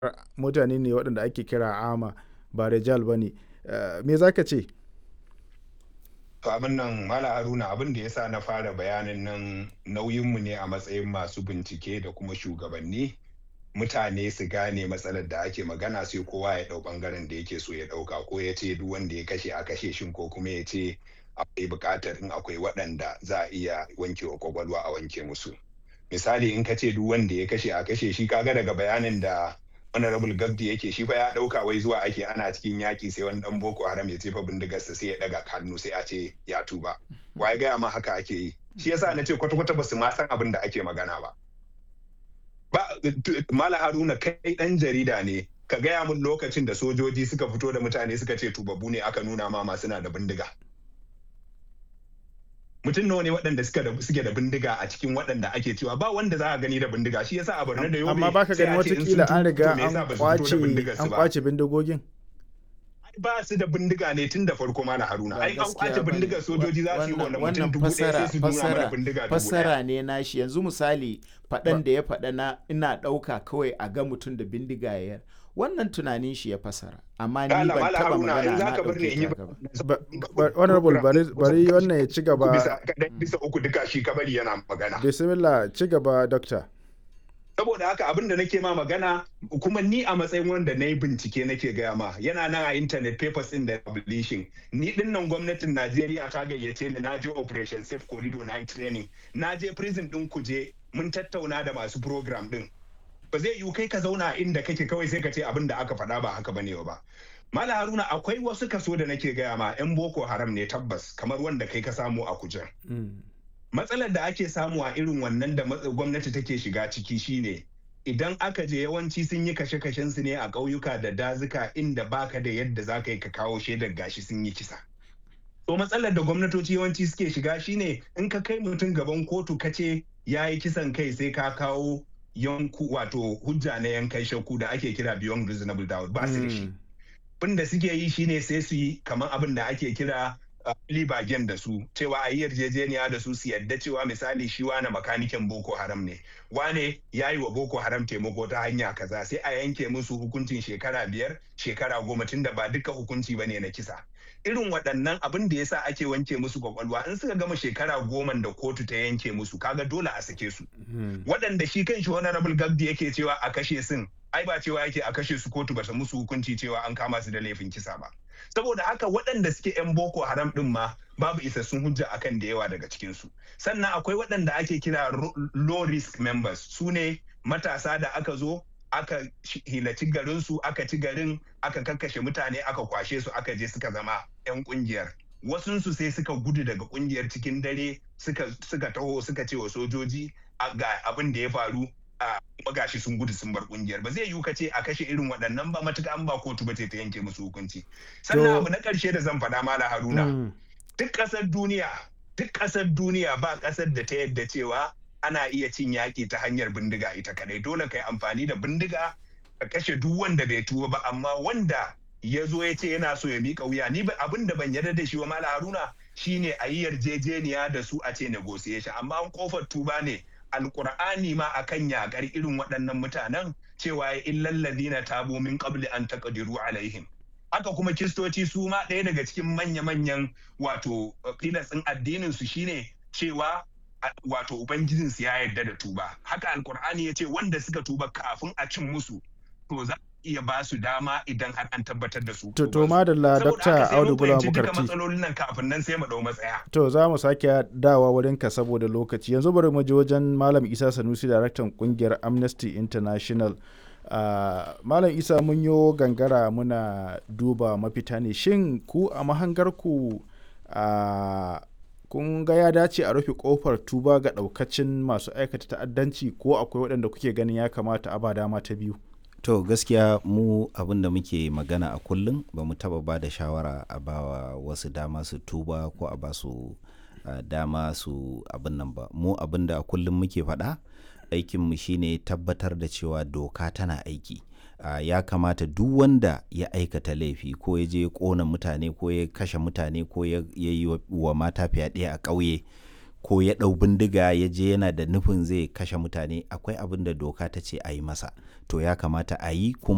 mutane ne waɗanda ake kira ama ba rijal ba ne me za ka ce To abin nan Mala Haruna abin da ya sa na fara bayanin nan nauyinmu ne a matsayin masu bincike da kuma shugabanni mutane su gane matsalar da ake magana sai kowa ya ɗau ɓangaren da yake so ya ɗauka ko ya ce duk wanda ya kashe a kashe shin ko kuma ya ce akwai buƙatar in akwai waɗanda za a iya wanke wa kwakwalwa a wanke musu. Misali in ka ce duk wanda ya kashe a kashe shi kaga daga bayanin da honorable gabdi yake shi fa ya dauka wai zuwa ake ana cikin yaki sai wani dan boko haram ya jefa bindigarsa sai ya daga hannu sai a ce ya tuba waye gaya ma haka ake yi shi yasa na ce kwata kwata basu ma san abin da ake magana ba ba mala haruna kai dan jarida ne ka gaya mun lokacin da sojoji suka fito da mutane suka ce tubabbu ne aka nuna ma masu na da bindiga mutum nawa ne waɗanda suke da bindiga a cikin waɗanda ake cewa ba wanda za a gani da bindiga shi yasa a Borno da Yobe amma baka gani watakila an riga an kwace an kwace bindigogin ba su da bindiga ne tun da farko mana haruna ai an kwace bindigar sojoji za su yi wannan mutum dubu ɗaya sai su nuna mana bindiga dubu fassara ne nashi yanzu misali faɗan da ya faɗa na ina ɗauka kawai a ga mutum da bindiga ya wannan tunanin shi ya fasara amma ni ban taba magana na ɗauke ta ba honorable bari wannan ya ci gaba bisa uku duka shi kabari yana magana bismillah ci gaba doctor saboda haka abin da nake ma magana kuma ni a matsayin wanda na yi bincike nake gaya ma yana nan a internet papers in da publishing ni din nan gwamnatin najeriya ta gayyace ni na je operation safe corridor na training na je prison din kuje mun tattauna da masu program din ba zai yiwu kai ka zauna inda kake kawai sai ka ce abin da aka faɗa ba haka bane ba mala haruna akwai wasu kaso da nake gaya ma yan boko haram ne tabbas kamar wanda kai ka samu a kujen matsalar da ake samu a irin wannan da gwamnati take shiga ciki shine idan aka je yawanci sun yi kashe-kashen su ne a ƙauyuka da dazuka inda baka da yadda za ka yi ka kawo shaidar gashi sun yi kisa to matsalar da gwamnatoci yawanci suke shiga shine in ka kai mutum gaban kotu ka ce ya yi kisan kai sai ka kawo yanku wato hujja na yankan shakku da ake kira beyond reasonable doubt ba su da shi abin da suke yi shine sai su yi kamar abin da ake kira libagen da su cewa a yi yarjejeniya da su su yadda cewa misali shi wane makanikin boko haram ne wane ya yi wa boko haram taimako ta hanya kaza sai a yanke musu hukuncin shekara biyar shekara goma tun da ba duka hukunci ba ne na kisa irin waɗannan abin da yasa ake wanke musu kwakwalwa in suka gama shekara goma da kotu ta yanke musu kaga dole a sake su waɗanda shi kan shi honorable gabdi yake cewa a kashe sun ai ba cewa yake a kashe su kotu bata musu hukunci cewa an kama su da laifin kisa ba saboda haka waɗanda suke 'yan boko haram ɗin ma babu isassun hujja akan da yawa daga cikinsu sannan akwai waɗanda ake kira low risk members su ne matasa da aka zo aka hilaci garinsu aka ci garin aka kakkashe mutane aka kwashe su aka je suka zama 'yan kungiyar wasunsu sai suka gudu daga kungiyar cikin dare suka taho suka ce wa sojoji ga abin da ya faru kuma gashi sun gudu sun bar kungiyar ba zai yiwu ka ce a kashe irin waɗannan ba matuka an ba kotu ba ta yanke musu hukunci sannan abu na ƙarshe da zan faɗa mala haruna duk ƙasar duniya duk ƙasar duniya ba ƙasar da ta yadda cewa ana iya cin yaƙi ta hanyar bindiga ita kadai dole ka yi amfani da bindiga ka kashe duk wanda bai tuba ba amma wanda ya zo ya ce yana so ya miƙa wuya ni abin da ban yarda da shi wa mala haruna shine a yi yarjejeniya da su a ce negotiation amma an kofar tuba ne alkur'ani ma akan yakar irin waɗannan mutanen cewa ya illal ladina tabu min qabli an taqdiru alaihim haka kuma kiristoci su ma ɗaya daga cikin manya-manyan wato filasin addinin su shine cewa wato ubangijin su ya yarda da tuba haka alkur'ani ya ce wanda suka tuba kafin a cin musu to za iya ba su dama idan har an tabbatar da su. To, to madalla Dr. Audu Bula Bukarti. Saboda matsalolin nan kafin nan sai mu dau matsaya. To, za mu sake dawa wurin ka saboda lokaci. Yanzu bari mu je wajen Malam Isa Sanusi, daraktan kungiyar Amnesty International. Uh, Malam Isa mun yo gangara muna duba mafita ne. Shin ku a mahangarku uh, kun ga ya dace a rufe kofar tuba ga daukacin masu aikata ta'addanci ko akwai waɗanda kuke ganin ya kamata a ba dama ta biyu? to gaskiya mu abin da muke magana a kullum ba mu taba ba da shawara a bawa wasu dama su tuba ko a ba su uh, dama su abin nan ba mu abin da a kullum muke faɗa aikinmu shine tabbatar da cewa doka tana aiki uh, ya kamata duk wanda ya aikata laifi ko ya je ƙona mutane ko ya kashe mutane ko ya yi wa mata fyaɗe a ƙauye ko ya ɗau bindiga ya je yana da nufin zai kashe mutane akwai abin da doka ta ce a yi masa to ya kamata a yi kuma